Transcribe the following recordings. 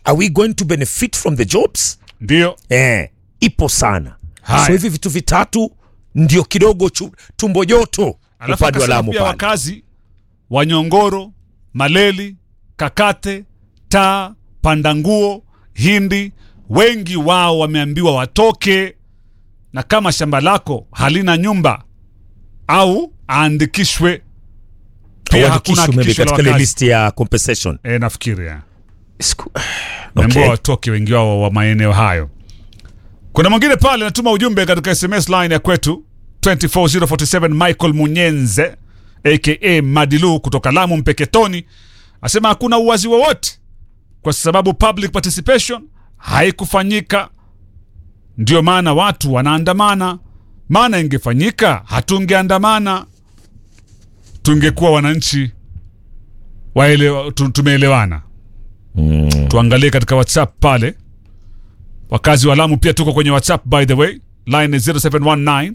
are we going to benefit from the jobs ndio eh, ipo sana Haya. so hivi vitu vitatu ndio kidogo chu, tumbo joto alafu upande wa akasema Lamu pia pale. wakazi wa Nyongoro, Maleli, Kakate, Taa, Pandanguo, Hindi, wengi wao wameambiwa watoke, na kama shamba lako halina nyumba au aandikishwe. Pia hakuna Hauandikishwi maybe hakikisho la katika ile wakazi. list ya compensation E, nafikiri ya. Siku- Naambiwa okay. watoke wengi wao wa maeneo hayo. Kuna mwingine pale anatuma ujumbe katika SMS line ya kwetu 24047 Michael Munyenze aka Madilu kutoka Lamu Mpeketoni asema hakuna uwazi wowote kwa sababu public participation haikufanyika, ndio maana watu wanaandamana. Maana ingefanyika hatungeandamana, tungekuwa wananchi waelewa, tu- tumeelewana tuangalie katika whatsapp pale wakazi wa lamu pia tuko kwenye whatsapp by the way line ni 0719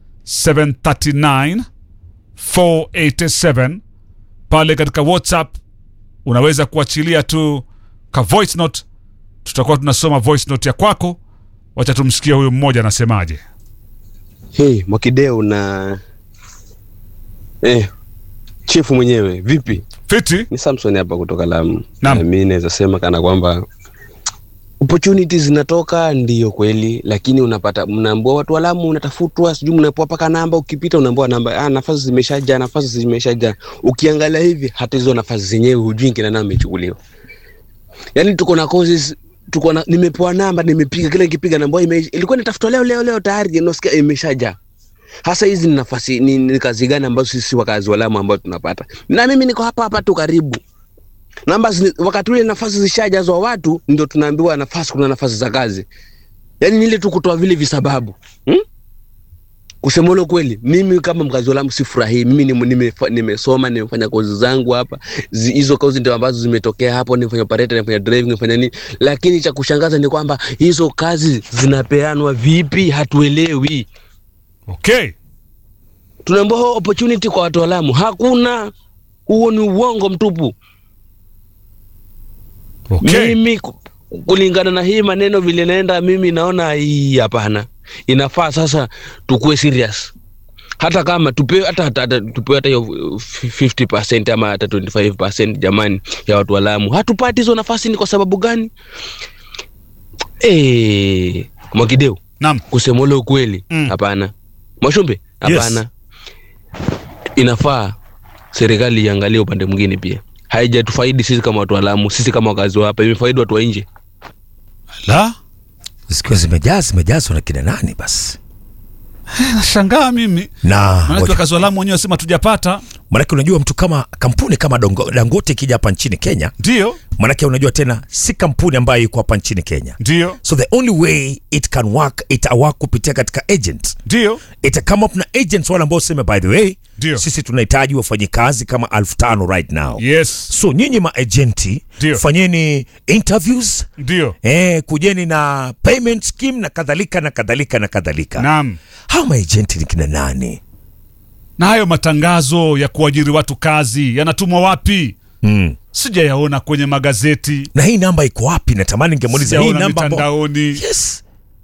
739 487 pale katika whatsapp unaweza kuachilia tu ka voice note tutakuwa tunasoma voice note ya kwako wacha tumsikie huyu mmoja anasemaje Hey, Mwakideu na eh, chifu mwenyewe vipi? fiti Ni Samson hapa kutoka Lamu. Naam. Na mimi naweza sema kana kwamba opportunities zinatoka ndiyo kweli, lakini unapata mnaambua watu wa Lamu unatafutwa, sijui mnapewa paka namba, ukipita unaambiwa namba, ah, nafasi zimeshaja, nafasi zimeshaja. Ukiangalia hivi hata hizo nafasi zenyewe hujui kina nani amechukuliwa. Yaani tuko na courses tuko na nimepewa namba, nimepiga kila nikipiga namba ime, ilikuwa nitafutwa leo leo leo tayari nasikia imeshaja. Hasa hizi ni nafasi ni, ni kazi gani ambazo sisi wakazi wa Lamu ambao tunapata? Na mimi niko hapa hapa tu karibu. Namba zi- wakati ule nafasi zishajazwa watu ndio tunaambiwa nafasi kuna nafasi za kazi. Yaani ni ile tu kutoa vile visababu. Hmm? Kusema ule kweli, mimi kama mkazi wa Lamu sifurahii. Mimi ni- nimefa- nimesoma, nimefanya kozi zangu hapa. Zi- Hizo kozi ndio ambazo zimetokea hapo, nimefanya operator, nimefanya driving, nimefanya nini. Lakini cha kushangaza ni kwamba hizo kazi zinapeanwa vipi hatuelewi. okay tunaambiwa ho opportunity kwa watu wa Lamu hakuna. Huo ni uongo mtupu. okay Mimi ku- kulingana na hii maneno vile naenda, mimi naona hii hapana, inafaa sasa tukue serious hata kama tupewe hata, hata, hata tupewe hata hiyo 50% ama hata 25% jamani, ya watu wa Lamu. Hatupati hizo nafasi, ni kwa sababu gani? Eh, Mwakideu, naam kusema ule ukweli Mm. hapana. Mwashumbe hapana. Inafaa serikali iangalie upande mwingine pia. Haijatufaidi sisi kama watu wa Lamu, sisi kama wakazi wa hapa, imefaidi watu wa nje. la zikiwa zimejaa zimejazwa na kina nani basi nashangaa mimi na maanake ngoja- wakazi wa lamu wenyewe wasema tujapata manake unajua mtu kama kampuni kama Dongo- dangote ikija hapa nchini kenya ndio manake unajua tena si kampuni ambayo iko hapa nchini kenya ndio so the only way it can work itawak kupitia katika agent ndio ita come up na agents wale ambao sema by the way Ndio. sisi tunahitaji wafanyikazi kama elfu tano right now yes so nyinyi maagenti Ndio. fanyeni interviews ndio eh, kujeni na payment scheme na kadhalika na kadhalika na kadhalika naam hawa maagenti ni kina nani na hayo matangazo ya kuajiri watu kazi yanatumwa wapi mm. sijayaona kwenye magazeti na hii namba iko wapi natamani ningemuuliza hii sijaona namba ambao- mitandaoni yes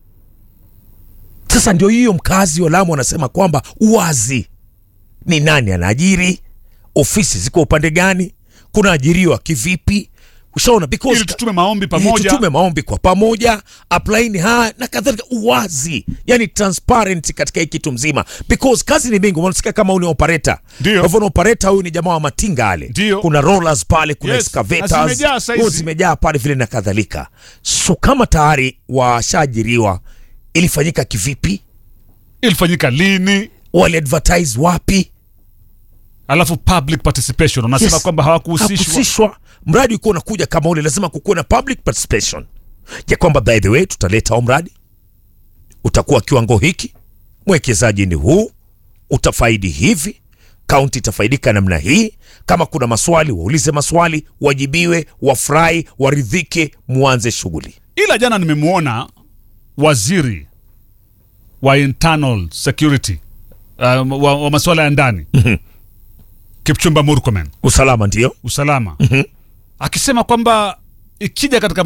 sasa ndio hiyo mkazi wa lamu anasema kwamba uwazi ni nani anaajiri ofisi ziko upande gani kuna ajiriwa kivipi ushaona because ili tutume maombi Eh, pamoja tutume maombi kwa pamoja aplaini haya na kadhalika uwazi yani transparent katika hii kitu mzima because kazi ni mingi unasikia kama huyu ni operator Ndio. kwa hivyo operator huyu ni jamaa wa matinga ale Ndio. kuna rollers pale kuna Yes, excavators na zimejaa saizi. huwa zimejaa pale vile na kadhalika so kama tayari washaajiriwa ilifanyika kivipi ilifanyika lini wali advertise wapi alafu public participation unasema Yes. kwamba hawakuhusishwa hakuhusishwa mradi ukiwa unakuja kama ule lazima kukuwe na public participation ya kwamba by the way tutaleta huu mradi utakuwa kiwango hiki mwekezaji ni huu utafaidi hivi kaunti itafaidika namna hii kama kuna maswali waulize maswali wajibiwe wafurahi waridhike mwanze shughuli ila jana nimemwona waziri wa internal security uh, wa, wa masuala ya ndani kipchumba murkomen usalama ndio usalama akisema kwamba ikija katika